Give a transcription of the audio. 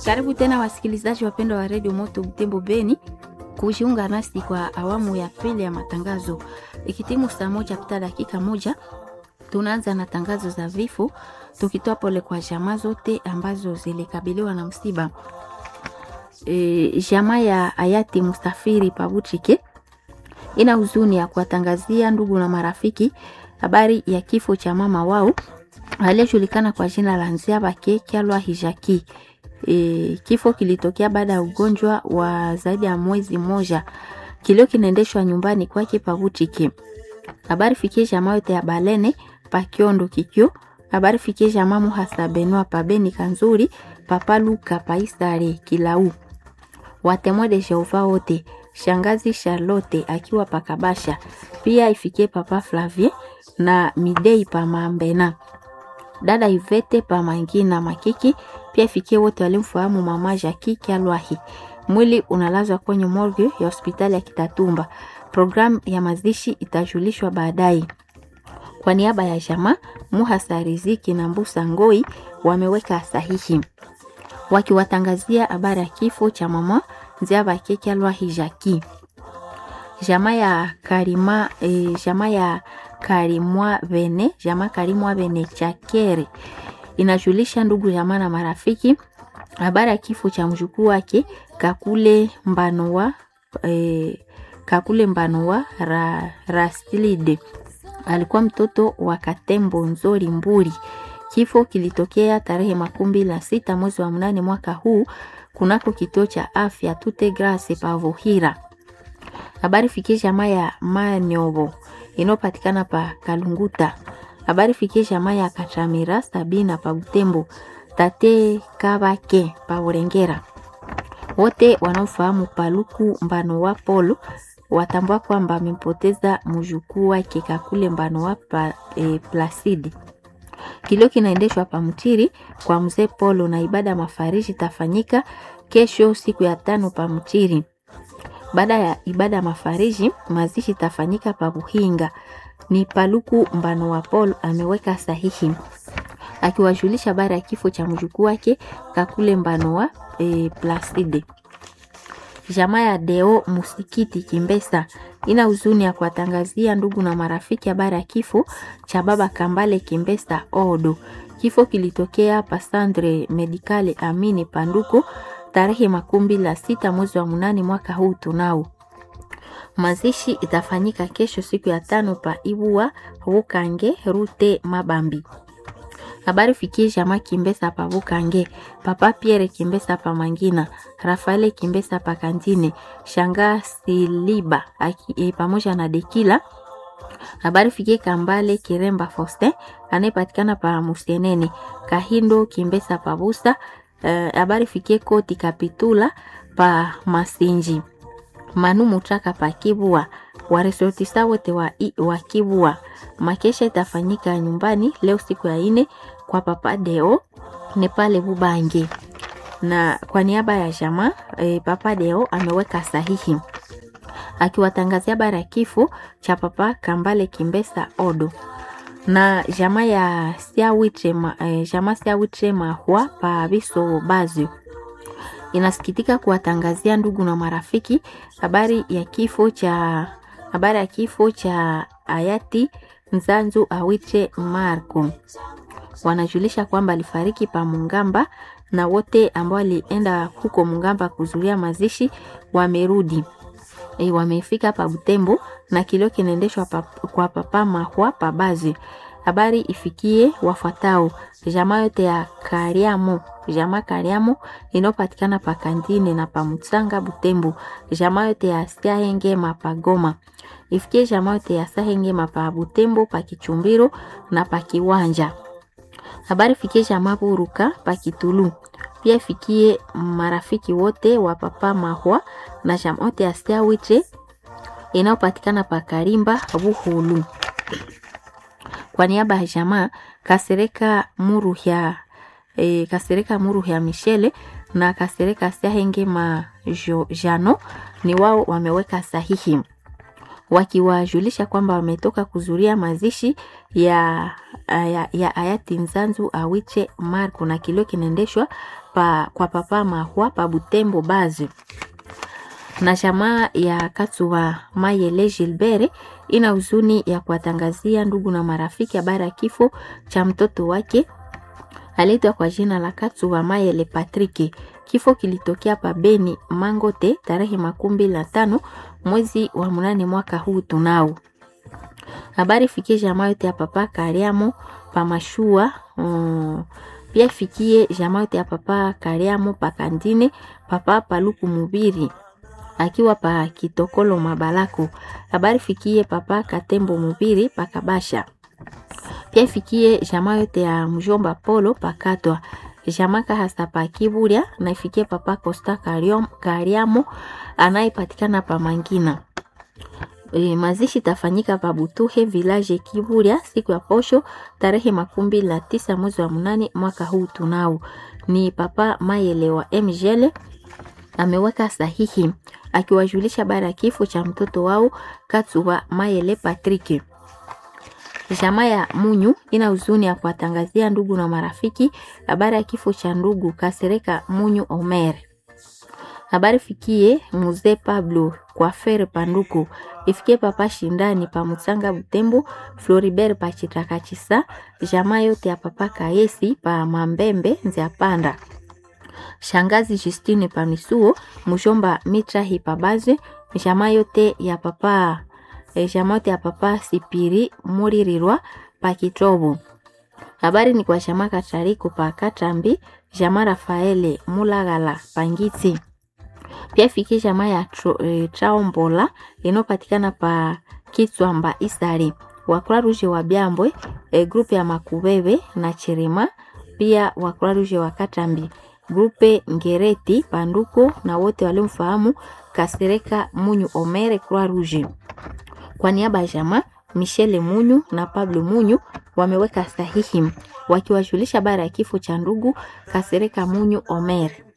Karibu tena wasikilizaji wapendwa wa redio Moto Butembo Beni kujiunga nasi kwa awamu ya pili ya matangazo. Ikitimu saa moja kupita dakika moja, tunaanza na tangazo za vifo, tukitoa pole kwa jamaa zote ambazo zilikabiliwa na msiba. E, jamaa ya hayati Mustafiri Pabuchike ina huzuni ya kuwatangazia ndugu na marafiki habari ya kifo cha mama wao aliyejulikana kwa jina la Nziabake Kyalwa Hijaki. E, kifo kilitokea baada ya ugonjwa wa zaidi ya mwezi mmoja. Kilio kinaendeshwa nyumbani kwake Pabuchike. Habari fikie jamaa yote ya Balene pa Kiondo Kikyo. Habari fikie jamaa Muhasa Benua pa Beni Kanzuri Papa Luka pa Isare Kilau. Watemwa de Jehova wote shangazi Charlotte akiwa pakabasha pia ifikie papa Flavie na Midei pa Mambena dada Ivete pa Mangina Makiki pia ifikie wote walimfahamu mama Jackie Kyalwahi. Mwili unalazwa kwenye morgue ya hospitali ya Kitatumba. Programu ya mazishi itajulishwa baadaye. Kwa niaba ya jamaa Muhasa Riziki na Mbusa Ngoi wameweka sahihi wakiwatangazia habari ya kifo cha mama Nziabake Kyalwahi Jackie. Jamaa ya Karima e, jamaa ya Karimwa Bene, jamaa Karimwa Bene Chakere inajulisha ndugu jamaa na marafiki habari ya kifo cha mjukuu wake Kakule Mbanowa e, Kakule Mbanowa ra, Rastilide alikuwa mtoto wa Katembo Nzori Mburi. Kifo kilitokea tarehe makumi na sita mwezi wa mnane mwaka huu kunako kituo cha afya Tute Grace Pavohira. Habari fikie jamaa ya Manyovo inayopatikana pa Kalunguta. Habari fikie jamaa ya Kachamira Sabina pa Butembo. Tate Kabake pa Urengera. Wote wanaofahamu Paluku Mbano wa Polo watambua kwamba amempoteza mjukuu wake Kakule Mbano wa pa, e, Placide. Kilio kinaendeshwa pa Mtiri kwa mzee Polo na ibada ya mafariji itafanyika kesho siku ya tano pa Mtiri. Baada ya ibada ya mafariji, mazishi itafanyika pa Buhinga. Ni Paluku Mbano wa Polo ameweka sahihi akiwajulisha habari ya kifo cha mjukuu wake Kakule Mbano wa e, Placide. Jamaa ya Deo Musikiti Kimbesa ina huzuni ya kuwatangazia ndugu na marafiki habari ya kifo cha baba Kambale Kimbesa Odo. Kifo kilitokea Pasandre Medikale Amini Panduko tarehe makumi la sita mwezi wa munane mwaka huu tunao. Mazishi itafanyika kesho siku ya tano pa Ibua Rukange Rute Mabambi. Habari fikie jamaa Kimbesa pa Bukange, Papa Pierre Kimbesa pa Mangina, Rafaele Kimbesa pa Kantine, Shanga Siliba aki, e, pamoja na Dekila. Habari fikie Kambale Kiremba Faustin anayepatikana pa Musenene, Kahindo Kimbesa pa Busa. Habari uh, fikie Koti Kapitula pa Masinji, Manu Mutraka pa Kibua, waresortisa wote wa, wa Kibua. Makesha itafanyika nyumbani leo siku ya ine kwa Papa Deo ni pale Bubange, na kwa niaba ya jamaa e, Papa Deo ameweka sahihi akiwatangazia habari ya kifo cha Papa Kambale Kimbesa Odo na jamaa ya Siawitre ma, e, jamaa Siawitre Mahwa pa Biso Bazio inasikitika kuwatangazia ndugu na marafiki habari ya kifo cha habari ya kifo cha hayati Nzanzu Awiche Marco. Wanajulisha kwamba alifariki pa Mungamba na wote ambao walienda huko Mungamba kuzuria mazishi wamerudi. E, wamefika pa Butembo na kilio kinaendeshwa pa, kwa papa Mahwa pa Bazi. Habari ifikie wafuatao: jamaa yote ya Kariamo, jamaa Kariamo inayopatikana pa Kandine na pa Mutsanga Butembo, jamaa yote ya Siahenge mapagoma ifikie jamaa yote ya Sahenge mapa Butembo pa Kichumbiro na pa Kiwanja. Habari fikie jamaa Buruka pa Kitulu. Pia ifikie marafiki wote wa papa Mahwa na jamaa yote ya Siawiche inayopatikana pa Karimba Buhulu. Kwa niaba ya jamaa Kasereka Muru ya e, Kasereka Muru ya Michele na Kasereka Siahenge ma jo, Jano ni wao wameweka sahihi wakiwajulisha kwamba wametoka kuzuria mazishi ya ya, ya hayati Nzanzu Awiche Marco na kilio kinaendeshwa pa, kwa papa Mahwa pa Butembo Bazi na jamaa ya Katsuwa Mayele Gilbert ina huzuni ya kuwatangazia ndugu na marafiki habari ya kifo cha mtoto wake aliitwa kwa jina la Katsuwa Mayele Patrick. Kifo kilitokea pa Beni Mangote tarehe makumi mbili na tano mwezi wa munane mwaka huu tunao. Habari fikie jamaa yote ya papa Kariamo pa Mashua um, pia ifikie jamaa yote ya papa Kariamo pa Kandine papa Paluku Mubiri akiwa pa Kitokolo Mabalako. Habari fikie papa Katembo Mubiri pa Kabasha. Pia ifikie jamaa yote ya mjomba Polo pakatwa jamaa kahasa pa Kiburia na ifikie papa Costa Kariamo anayepatikana pa Mangina. E, mazishi tafanyika pa Butuhe village Kiburia siku ya posho tarehe makumi mbili na tisa mwezi wa munane mwaka huu tunao. Ni papa Mayele wa Mgele ameweka sahihi akiwajulisha habari ya kifo cha mtoto wao Katsuwa Mayele Patrick. Jamaa ya Munyu ina huzuni ya kuwatangazia ndugu na marafiki habari ya kifo cha ndugu Kasereka Munyu Omer. Habari fikie Mzee Pablo kwa Fere Panduku, ifikie papa Shindani pa Mutsanga Butembo, Floribert pa Chitakachisa, jamaa yote ya papa Kaesi pa Mambembe Nzia Panda. Shangazi Justine pa Misuo, mshomba Mitra Hipabaze, jamaa yote ya papa e, jamaa yote ya papa Sipiri Muririrwa pa Kitobo. Habari ni kwa jamaa Katariko pa Katambi, jamaa Rafaele Mulagala Pangiti. Pia ifikie jamaa ya e, Traombola inayopatikana pa Kitswamba Isari. Wakura Ruje wa Byambwe, e, grupu ya Makubebe na Chirima, pia Wakura Ruje wa Katambi grupe Ngereti Panduko na wote waliomfahamu Kasereka Munyu Omere Croix Rouge. Kwa niaba ya jamaa Michele Munyu na Pablo Munyu wameweka sahihi wakiwajulisha habari ya kifo cha ndugu Kasereka Munyu Omere.